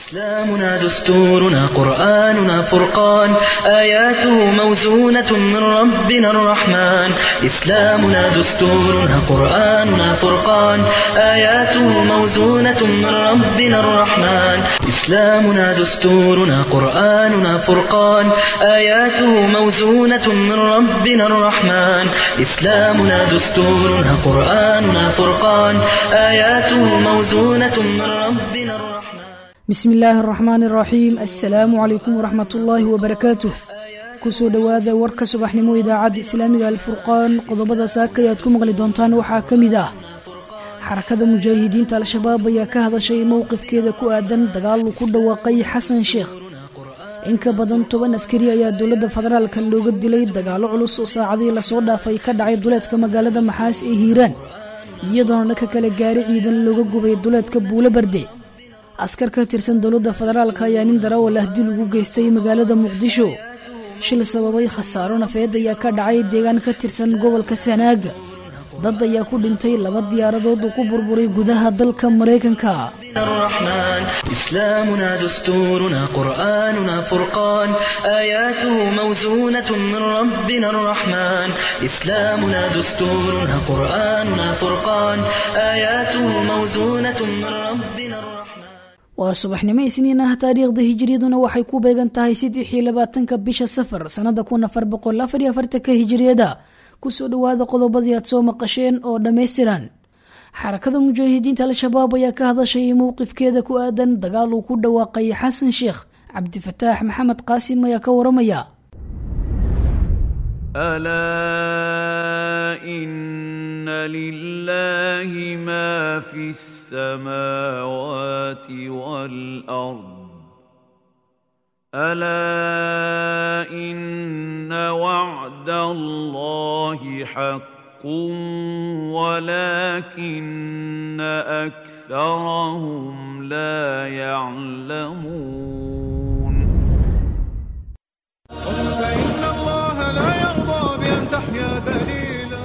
إسلامنا دستورنا قرآننا فرقان آياته موزونة من ربنا الرحمن إسلامنا دستورنا قرآننا فرقان آياته موزونة من ربنا الرحمن إسلامنا دستورنا قرآننا فرقان آياته موزونة من ربنا الرحمن إسلامنا دستورنا قرآننا فرقان آياته موزونة من ربنا الرحمن bismi illaahi araxmaan araxiim assalaamu calaykum waraxmat ullaahi wabarakaatuh kusoo dhowaada warka subaxnimo idaacadda islaamiga alfurqaan qodobada saakay aad ku maqli doontaan waxaa ka mid ah xarakada mujaahidiinta al-shabaab ayaa ka hadashay mowqifkeeda ku aadan dagaal uu ku dhawaaqay xasan sheekh in ka badan toban askari ayaa dowladda federaalka looga dilay dagaallo culus oo saacadii lasoo dhaafay ka dhacay duleedka magaalada maxaas ee hiiraan iyadoona dhanka kale gaari ciidan looga gubay duleedka buulo barde askar ka tirsan dowladda federaalka ayaa nin darawal ah dil ugu geystay magaalada muqdisho shil sababay khasaaro nafeed ayaa ka dhacay deegaan ka tirsan gobolka sanaaga dad ayaa ku dhintay laba diyaaradood uu ku burburay gudaha dalka maraykanka الرحمن إسلامنا دستورنا قرآننا فرقان آياته موزونة من ربنا الرحمن إسلامنا دستورنا قرآننا فرقان آياته موزونة من ربنا الرحمن waa subaxnimo isniin ah taariikhda hijiriyaduna waxay ku beegan tahay saddexii labaatanka bisha safar sannada kun afar boqol afar iyo afartanka hijiriyada kusoo dhowaada qodobadii aad soo maqasheen oo dhammaystiran xarakada mujaahidiinta al-shabaab ayaa ka hadashay mowqifkeeda ku aadan dagaal uu ku dhawaaqay xasan sheekh cabdifataax maxamed qaasim ayaa ka waramaya الا ان لله ما في السماوات والارض الا ان وعد الله حق ولكن اكثرهم لا يعلمون فإن الله لا يرضى بأن تحيا ذليلا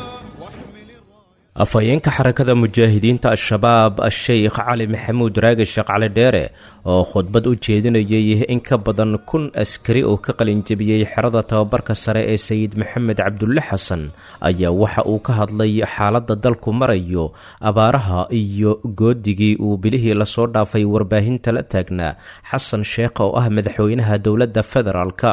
واحمل الراية afhayeenka xarakada mujaahidiinta al-shabaab a-sheykh cali maxamuud raagi sheekh cali dheere oo khudbad u jeedinayay in ka badan kun askari oo ka qalinjabiyey xerada tababarka sare ee sayid maxamed cabdulle xasan ayaa waxa uu ka hadlay xaaladda dalku marayo abaaraha iyo goodigii uu bilihii lasoo dhaafay warbaahinta la taagnaa xasan sheekh oo ah madaxweynaha dowladda federaalka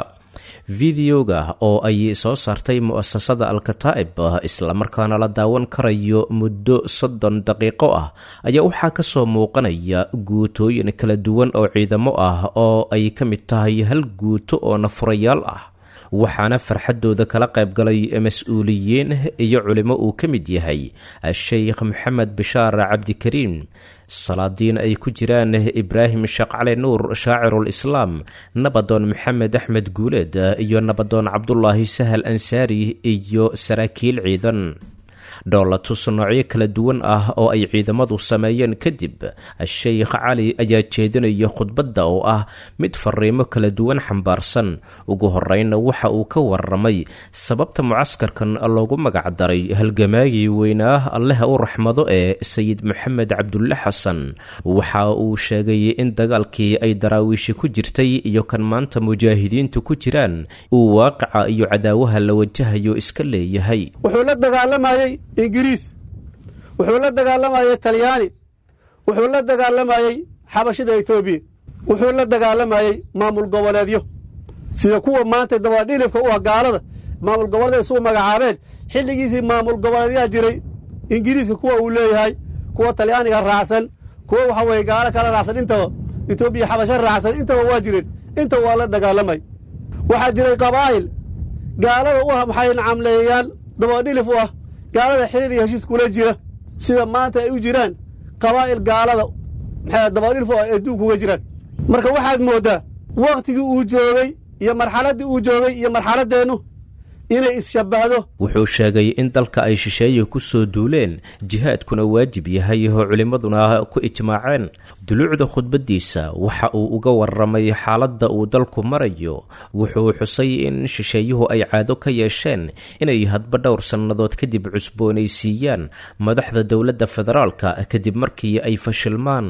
videoga oo ay soo saartay mu-asasada al-kataa'ib islamarkaana la daawan karayo muddo soddon daqiiqo ah ayaa waxaa kasoo muuqanaya guutooyin kala duwan oo ciidamo ah oo ay ka mid tahay hal guuto oo nafurayaal ah waxaana farxadooda kala qaybgalay mas-uuliyiin iyo culimo uu ka mid yahay a-sheykh maxamed bishaar cabdikariim salaadiin ay ku jiraan ibraahim sheekh cali nuur shaacirul islaam nabadoon maxamed axmed guuleed iyo nabadoon cabdulaahi sahal ansaari iyo saraakiil ciidan dhoolatus noocyo kala duwan ah oo ay ciidamadu sameeyeen kadib a-sheykh cali ayaa jeedinaya khudbadda oo ah mid fariimo kala duwan xambaarsan ugu horreynna waxa uu ka waramay sababta mucaskarkan loogu magacdaray halgamaagii weynaa allaha u raxmado ee sayid maxamed cabdulle xasan waxa uu sheegay in dagaalkii ay daraawiishi ku jirtay iyo kan maanta mujaahidiintu ku jiraan uu waaqica iyo cadaawaha la wajahayo iska leeyahay wuxuu la dagaalamayey ingiriis wuxuu la dagaalamayey talyaani wuxuu la dagaalamayey xabashida etoobiya wuxuu la dagaalamayey maamul goboleedyo sida kuwa maanta dabadhilifka u ah gaalada maamul goboleed isugu magacaabeen xilligiisii maamul goboleedyaa jiray ingiriiska kuwa uu leeyahay kuwa talyaaniga raacsan kuwa waxa weye gaalo kala raacsan intaba etoobiya xabasho raacsan intaba waa jireen intaba waa la dagaalamay waxaa jiray qabaa'il gaalada u ah maxay nacamleeyaan dabadhilif u ah gaalada xiriir iyo heshiis kula jira sida maanta ay u jiraan qabaa'il gaalada maxay dabadhilif u ah ee adduunka uga jiraan marka waxaad mooddaa wakhtigii uu joogay iyo marxaladdii uu joogay iyo marxaladdeennu inay isshabbahdo wuxuu sheegay in dalka ay shisheeye ku soo duuleen jihaadkuna waajib yahay oo culimmaduna ku ijmaaceen duluucda khudbaddiisa waxa uu uga waramay xaaladda uu dalku marayo wuxuu xusay in shisheeyuhu ay caado ka yeesheen inay hadba dhowr sannadood kadib cusboonaysiiyaan madaxda dowladda federaalka kadib markii ay fashilmaan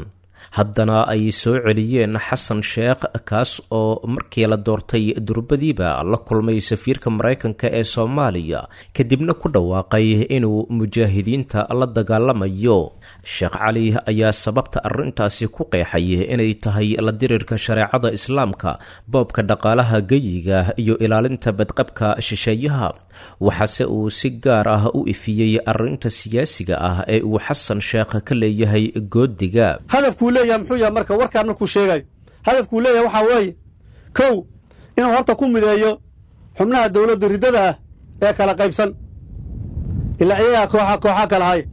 haddana ay soo celiyeen xasan sheekh kaas oo markii la doortay durbadiiba la kulmay safiirka maraykanka ee soomaaliya kadibna ku dhawaaqay inuu mujaahidiinta la dagaalamayo sheekh cali ayaa sababta arrintaasi ku qeexay inay tahay la dirirka shareecada islaamka boobka dhaqaalaha geyiga iyo ilaalinta badqabka shisheeyaha waxaase uu si gaar ah u ifiyey arrinta siyaasiga ah ee uu xasan sheekh ka leeyahay goodiga hadafkuu leeyahay muxuu yahay marka warkaan markuu sheegayo hadafkuu leeyahay waxaa weeye kow inuu horta ku mideeyo xubnaha dowladda riddada ah ee kala qaybsan ilaa iyagaa kooxa kooxa kala haya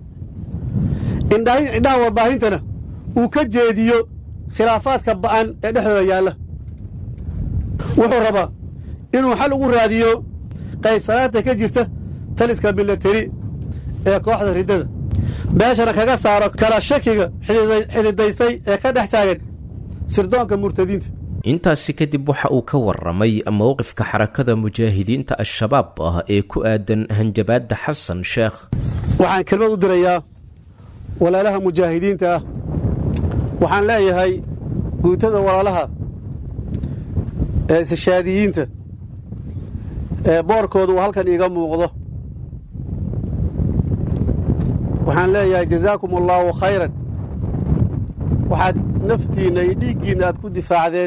indhaha warbaahintana uu ka jeediyo khilaafaadka ba'an ee dhexdooda yaalla wuxuu rabaa inuu xal ugu raadiyo qaybsanaanta ka jirta taliska milateri ee kooxda riddada meeshana kaga saaro kala shakiga xididaystay ee ka dhex taagan sirdoonka murtadiinta intaasi kadib waxa uu ka waramay mowqifka xarakada mujaahidiinta al-shabaab ah ee ku aadan hanjabaadda xasan sheekh waxaan kelmad u dirayaa walaalaha mujaahidiinta ah waxaan leeyahay guutada walaalaha ee isishaadiyiinta ee boorkooda uu halkan iiga muuqdo waxaan leeyahay jazaakum allaahu khayran waxaad naftiinna iyo dhiiggiinna aad ku difaacdeen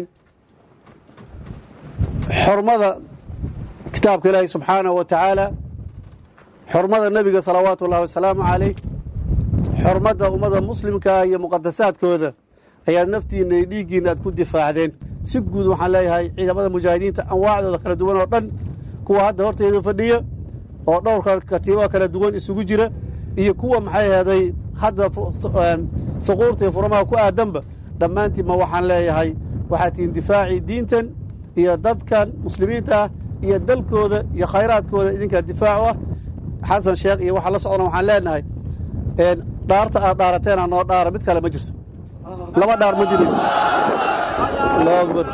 xormada kitaabka ilaahi subxaanahu wa tacaala xormada nebiga salawaatu ullahi wasalaamu calayh xormadda ummadda muslimkaa iyo muqadasaadkooda ayaad naftiinna iyo dhiiggiinna aad ku difaacdeen si guud waxaan leeyahay ciidamada mujaahidiinta anwaacdooda kala duwan oo dhan kuwa hadda horteedu fadhiya oo dhowrka katiibada kala duwan isugu jira iyo kuwa maxay aheeday hadda suquurta iyo furamaha ku aadanba dhammaantiinma waxaan leeyahay waxaad tihiin difaacii diintan iyo dadkan muslimiinta ah iyo dalkooda iyo khayraadkooda idinkaa difaacu ah xasan sheekh iyo waxa la socona waxaan leenahay dhaarta aad dhaarateena noo dhaara mid kale ma jirto laba dhaar ma jirayso allahu akbar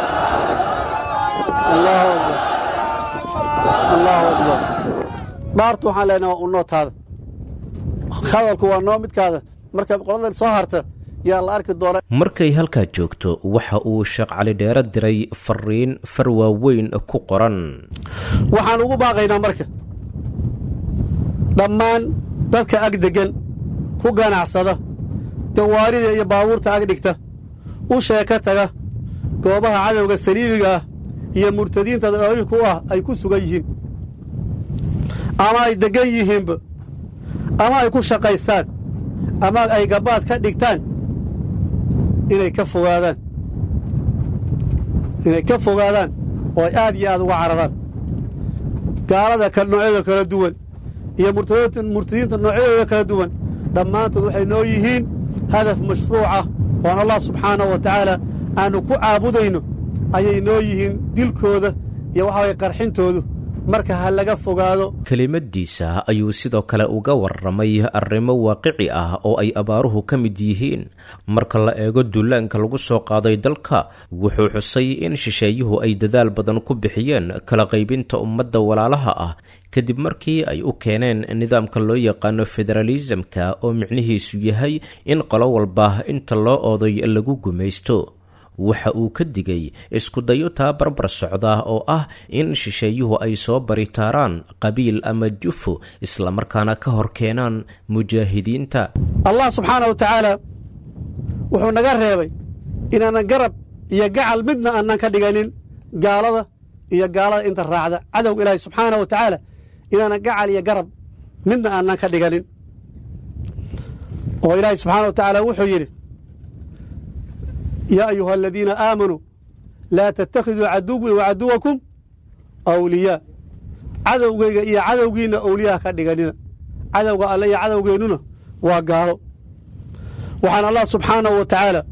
allahu akbar allahu akbar dhaartu waxaan leenahay waa unootaada hadalku waa noo midkaada marka qolada soo harta yaa la arki doona markay halkaa joogto waxa uu sheekh cali dheere diray fariin far waaweyn ku qoran waxaan ugu baaqaynaa marka dhammaan dadka ag deggan ku ganacsada gawaarida iyo baabuurta ag dhigta u sheeka taga goobaha cadowga saliibiga ah iyo murtadiinta daliilku ah ay ku sugan yihiin ama ay deggan yihiinba ama ay ku shaqaystaan ama ay gabaad ka dhigtaan inay ka fogaadaan inay ka fogaadaan oo ay aad iyo aad uga cararaan gaalada noocyada kala duwan iyo murtadiinta noocyadooda kala duwan dhammaantood waxay noo yihiin hadaf mashruucah oon allah subxaanahu wa tacaala aannu ku caabudayno ayay noo yihiin dilkooda iyo waxa waye qarxintoodu marka ha laga fogaado kelimadiisa ayuu sidoo kale uga warramay arrimo waaqici ah oo ay abaaruhu ka mid yihiin marka la eego duulaanka lagu soo qaaday dalka wuxuu xusay in shisheeyuhu ay dadaal badan ku bixiyeen kala qaybinta ummadda walaalaha ah kadib markii ay u keeneen nidaamka loo yaqaano federaalisamka oo micnihiisu yahay in qolo walba inta loo ooday lagu gumaysto waxa uu ka digay iskudayo taa barbar socda oo ah in shisheeyuhu ay soo baritaaraan qabiil ama jufo islamarkaana ka hor keenaan mujaahidiinta allah subxaana wa tacaala wuxuu naga reebay inaanan garab iyo gacal midna aanan ka dhiganin gaalada iyo gaalada inta raacda cadowga ilaahi subxaana wa tacaala inaanan gacal iyo garab midna aanan ka dhiganin oo ilaahi subxaana wa tacaala wuxuu yidhi yaa ayuha aladiina aamanuu laa tattakhiduu caduwii wa caduwakum awliyaa cadowgayga iyo cadowgiinna awliyaha ka dhiganina cadowga alle iyo cadowgeennuna waa gaalo waxaan allah subxaanahu wa tacaala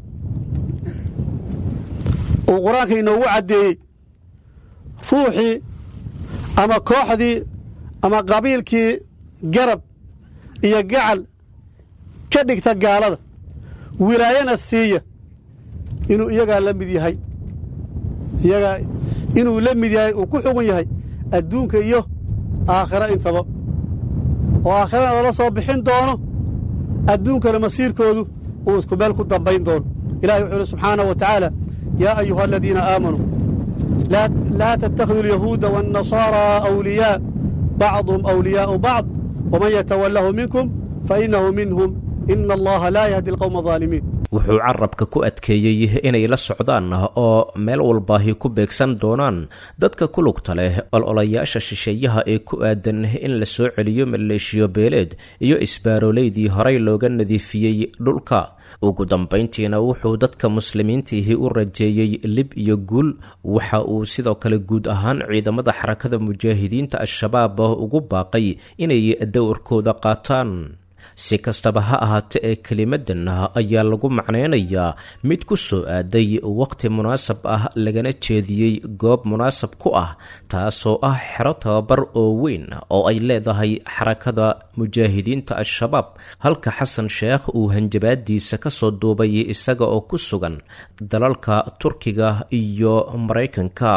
uu qur-aanka inoogu caddeeyey ruuxii ama kooxdii ama qabiilkii garab iyo gacal ka dhigta gaalada wilaayana siiya inuu iyagaa la mid yahay iyagaa inuu la mid yahay uu ku xugun yahay adduunka iyo aakhiro intaba oo aakhirana lala soo bixin doono adduunkana masiirkoodu uu isku meel ku dambayn doono ilahay wuxuu yidhi subxaanahu wa tacaala yaa ayuha aladiina aamanuu laa tattakhiduu alyahuuda waannasaaraa awliyaa bacduhum awliyaa'u bacd waman yatawalahu minkum fainahu minhum ina allaha laa yahdi alqowma alظaalimiin wuxuu carabka ku adkeeyey inay la socdaan oo meel walbaahi ku beegsan doonaan dadka ku lugta leh ololayaasha shisheeyaha ee ku aadan in la soo celiyo maleeshiyo beeleed iyo isbaaroleydii horey looga nadiifiyey dhulka ugu dambayntiina wuxuu dadka muslimiintiihi u rajeeyey lib iyo guul waxa uu sidoo kale guud ahaan ciidamada xarakada mujaahidiinta al-shabaab ugu baaqay inay dowrkooda qaataan si kastaba ha ahaate ee kelimadan ayaa lagu macnaynayaa mid ku soo aaday waqti munaasab ah lagana jeediyey goob munaasab ku ah taasoo ah xero tababar oo weyn oo ay leedahay xarakada mujaahidiinta al-shabaab halka xasan sheekh uu hanjabaadiisa kasoo duubay isaga oo ku sugan dalalka turkiga iyo maraykanka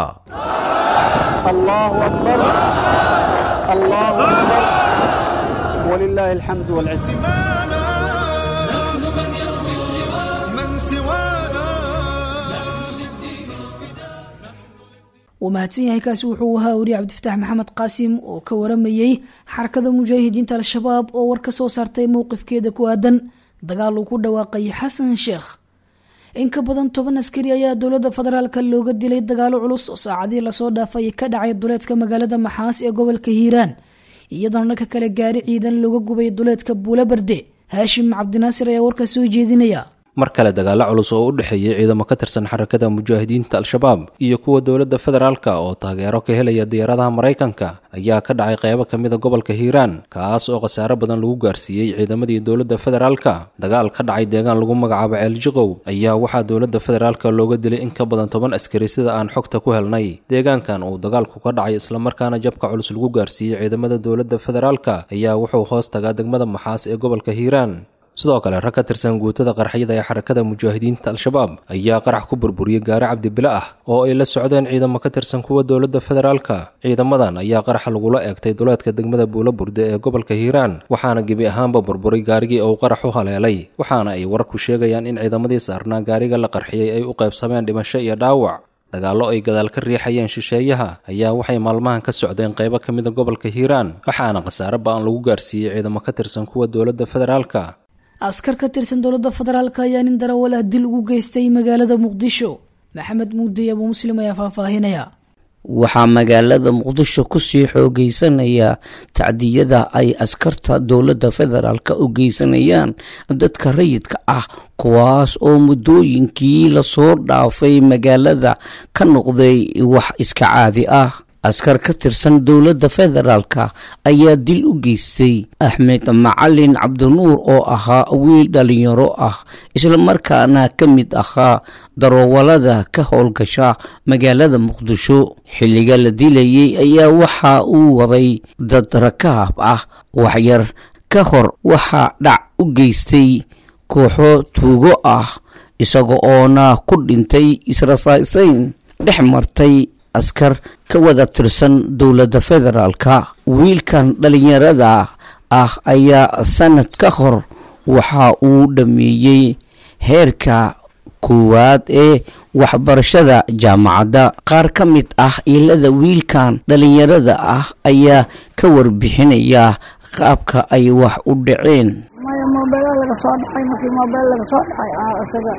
ولله الحمد والعز سوانا من سوانا wuu mahadsan yahay kaasi wuxuu ahaa weriye cabdifataax maxamed qaasim oo ka waramayey xarakada mujaahidiinta al-shabaab oo war ka soo saartay mowqifkeeda ku aadan dagaal uu ku dhawaaqay xasan sheekh in ka badan toban askari ayaa dowladda federaalka looga dilay dagaalo culus oo saacadihii lasoo dhaafay ka dhacay duleedka magaalada maxaas ee gobolka hiiraan iyadoona dhanka kale gaari ciidan looga gubay duleedka buula barde haashim cabdinaasir ayaa warka soo jeedinaya mar kale dagaalo culus oo u dhexeeyey ciidamo ka tirsan xarakada mujaahidiinta al-shabaab iyo kuwa dowladda federaalka oo taageero ka helaya diyaaradaha maraykanka ayaa ka dhacay qeybo ka mida gobolka hiiraan kaas oo khasaare badan lagu gaarsiiyey ciidamadii dowladda federaalka dagaal ka dhacay deegaan lagu magacaabo ceeljiqow ayaa waxaa dowladda federaalka looga dilay in ka badan toban askari sida aan xogta ku helnay deegaankan uu dagaalku ka dhacay islamarkaana jabka culus lagu gaarsiiyey ciidamada dowladda federaalka ayaa wuxuu hoos tagaa degmada maxaas ee gobolka hiiraan sidoo kale rag ka tirsan guutada qarxyada ee xarakada mujaahidiinta al-shabaab ayaa qarax ku burburiyey gaari cabdibile ah oo ay la socdeen ciidamo ka tirsan kuwa dowladda federaalka ciidamadan ayaa qaraxa lagula eegtay duleedka degmada buula burde ee gobolka hiiraan waxaana gebi ahaanba burburay gaarigii uu qarax u haleelay waxaana ay wararku sheegayaan in ciidamadii saarnaa gaariga la qarxiyey ay u qaybsameen dhimasho iyo dhaawac dagaallo ay gadaal ka riixayeen shisheeyaha ayaa waxay maalmahan ka socdeen qaybo ka mida gobolka hiiraan waxaana khasaare ba-an lagu gaarsiiyey ciidamo ka tirsan kuwa dowladda federaalka askar ka tirsan dowladda federaalk ayaa nin darawal ah dil ugu geystay magaalada muqdisho maxamed muudey abuu muslim ayaa faahfaahinaya waxaa magaalada muqdisho kusii xoogeysanaya tacdiyada ay askarta dowladda federaalk u geysanayaan dadka rayidka ah kuwaas oo muddooyinkii lasoo dhaafay magaalada ka noqday wax iska caadi ah askar ka tirsan dowladda federaalka ayaa dil u geystay axmed macalin cabdinuur oo ahaa wiil dhalinyaro ah islamarkaana ka mid ahaa daroowalada ka howlgasha magaalada muqdisho xilliga la dilayay ayaa waxa uu waday dad rakaab ah waxyar ka hor waxaa dhac u geystay kooxo tuugo ah isaga oona ku dhintay israsaysayn dhex martay askar ka wada tirsan dowladda federaalka wiilkan dhalinyarada ah ayaa sanad ka hor waxa uu dhameeyey heerka koowaad ee waxbarashada jaamacadda qaar ka mid ah ilada wiilkan dhalinyarada ah ayaa ka warbixinaya qaabka ay wax u dhaceen maya moobela laga soo dhacay markii moobel laga soo dhacay isaga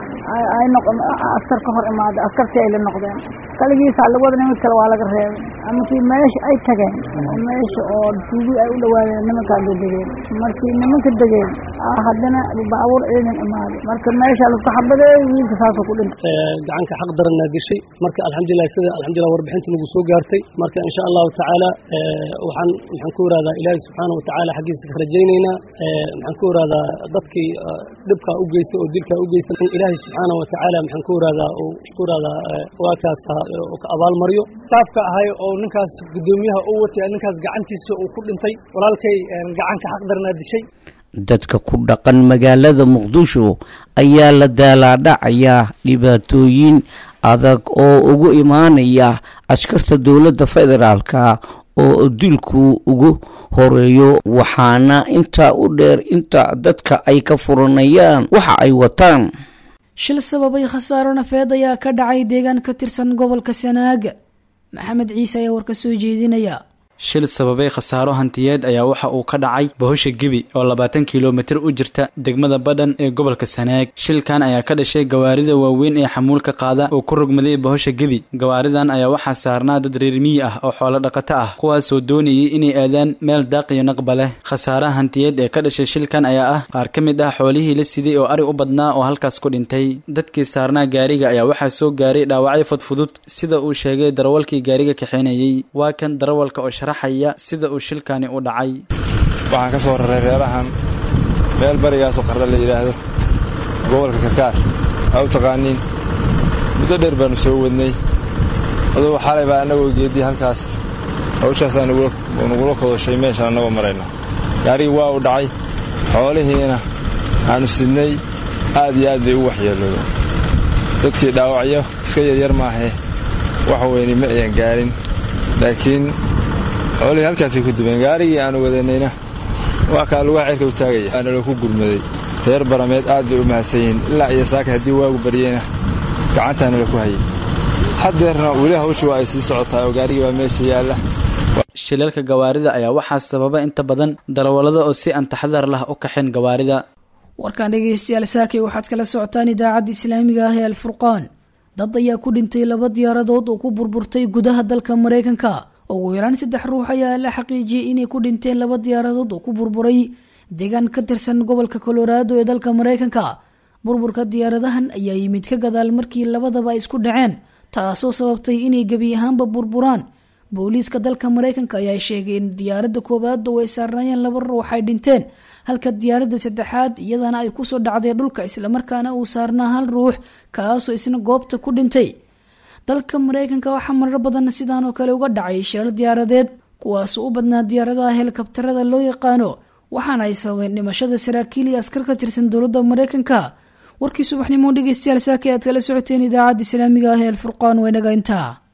ay noqon askar ka hor imaaday askartii ay la noqdeen kaligiisaa lagu wada nimid kale waa laga reebay markii meesha ay tageen meesha oo tuugi ay u dhawaadeen nimankaa la degeen markii nimanka degeen haddana baabuur ciidan imaaday marka meesha lasku xabadeey wiilka saasoo ku dhintay gacanka xaq daranaa dishay marka alxamdulilah sida alxamdulilah warbixinta nagu soo gaartay marka insha allahu tacaala waxaan maxaan ku irahdaa ilaahi subxaana wa tacaala xaggiisa ka rajaynaynaa maxaan ku irahdaa dadkii dhibkaa u geystay oo dilkaa u geystay in ilaahi subxaana wa tacaala maxaan ku irahdaa uu ku irahdaa waa kaas ka abaalmaryo saafka ahay oo ninkaas guddoomiyaha u watay ninkaas gacantiisa uu ku dhintay walaalkay gacanka xaq daranaa dishay dadka ku dhaqan magaalada muqdisho ayaa la daalaadhacayaa dhibaatooyin adag oo ugu imaanaya askarta dowladda federaalka oo dilku ugu horeeyo waxaana intaa u dheer inta dadka ay ka furanayaan waxa ay wataan shil sababay khasaaro nafeed ayaa ka dhacay deegaan ka tirsan gobolka sanaaga maxamed ciise ayaa war ka soo jeedinaya shil sababay khasaaro hantiyeed ayaa waxa uu ka dhacay bohosha gebi oo labaatan kilomitir u jirta degmada badhan ee gobolka sanaag shilkan ayaa ka dhashay gawaarida waaweyn ee xamuulka qaada oo ku rogmaday bohosha gebi gawaaridan ayaa waxaa saarnaa dad reer miyi ah oo xoolo dhaqato ah kuwaasoo doonayay inay aadaan meel daaq iyo naqba leh khasaaraha hantiyeed ee ka dhashay shilkan ayaa ah qaar ka mid ah xoolihii la siday oo ari u badnaa oo halkaas ku dhintay dadkii saarnaa gaariga ayaa waxaa soo gaaray dhaawacyo fudfudud sida uu sheegay darawalkii gaariga kaxeynayey waa kan darawalka oo sida uu shilkani u dhacay waxaan ka soo raray reerahan meel barigaasoo qardha la yidhaahdo gobolka karkaar aa u taqaaniin muddo dheer baannu soo wadnay adugu xalay baa annagoo geeddii halkaas hawshaasaa nugula kodoshay meeshaan annagoo marayna gaarigii waa u dhacay xoolihiina aannu sidnay aad iyo aad bay u waxyeelooda dadkii dhaawacyo iska yaryar maahee wax weyni ma ayan gaarin laakiin xoolihii halkaasay ku dubeen gaarigii aanu wadanayna waa kaa lugaha ceerka u taagaya waana laku gurmaday reer barameed aad bay u mahadsan yihiin ilaa iyo saaka haddii waagu baryeyna gacantaana laku hayay haddeerna weli hawshu waa ay sii socotaa oo gaarigii baa meesha yaalla shilalka gawaarida ayaa waxaa sababa inta badan darawallada oo si aan taxadar lah u kaxeen gawaarida warkaan dhegaystayaal saakay waxaad kala socotaan idaacadda islaamiga ah ee alfurqaan dad ayaa ku dhintay laba diyaaradood oo ku burburtay gudaha dalka maraykanka ugu yaraan saddex ruux ayaa la xaqiijiyey inay ku dhinteen laba diyaaradood oo ku burburay deegaan ka tirsan gobolka colorado ee dalka maraykanka burburka diyaaradahan ayaa yimid ka gadaal markii labadaba ay isku dhaceen taasoo sababtay inay gebi ahaanba burburaan booliiska dalka maraykanka ayaa sheegay in diyaaradda koowaad oo ay saarnaayeen laba ruux ay dhinteen halka diyaaradda saddexaad iyadana ay kusoo dhacday dhulka islamarkaana uu saarnaa hal ruux kaasoo isna goobta ku dhintay dalka maraykanka waxaa marar badan sidaan oo kale uga dhacay shilal diyaaradeed kuwaasoo u badnaa diyaaradaha helikabtarada loo yaqaano waxaana ay sababeen dhimashada saraakiil iyo askar ka tirsan dowladda maraykanka warkii subaxnimo dhegeystayaal saaka aad kala socoteen idaacadda islaamiga ah ee alfurqaan waynaga intaa